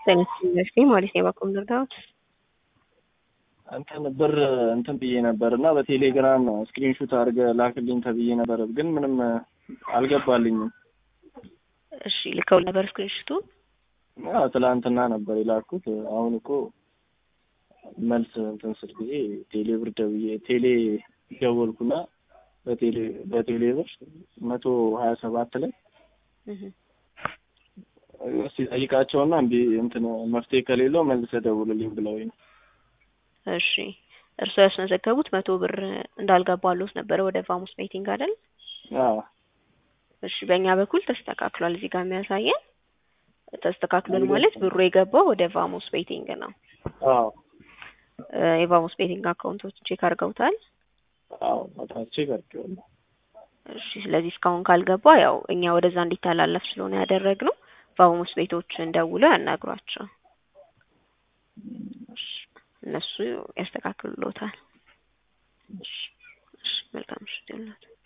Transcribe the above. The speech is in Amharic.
ዩኒቨርሲቲ ማለት ነው የባኮም ልርዳዎት እንትን ብር እንትን ብዬ ነበር እና በቴሌግራም ስክሪንሹት አድርገህ ላክልኝ ተብዬ ነበር፣ ግን ምንም አልገባልኝም። እሺ ልከው ነበር ስክሪንሹቱ? አዎ ትላንትና ነበር የላኩት። አሁን እኮ መልስ እንትን ስል ጊዜ ቴሌ ብር ደውዬ ቴሌ ደወልኩና በቴሌ በቴሌ ብር መቶ ሀያ ሰባት ላይ እስቲ ጠይቃቸውና እንዲ እንትን መፍትሄ ከሌለው መልሰህ ደውልልኝ ብለውኝ ነው። እሺ እርስዎ ያስመዘገቡት መቶ ብር እንዳልገባሎት ነበረ ወደ ቫሙስ ቤቲንግ አይደል? አዎ እሺ በእኛ በኩል ተስተካክሏል። እዚህ ጋር የሚያሳየን ተስተካክሏል ማለት ብሩ የገባው ወደ ቫሙስ ቤቲንግ ነው። አዎ የቫሙስ ቤቲንግ አካውንቶች ቼክ አድርገውታል? አዎ አጣቼ ቀርጬዋለሁ። እሺ ስለዚህ እስካሁን ካልገባ ያው እኛ ወደዛ እንዲተላለፍ ስለሆነ ያደረግነው ቫሙስ ቤቶችን ደውለው ያናግሯቸው። እነሱ ያስተካክሉሎታል። እሺ መልካም ምሽት ይሁንልዎት።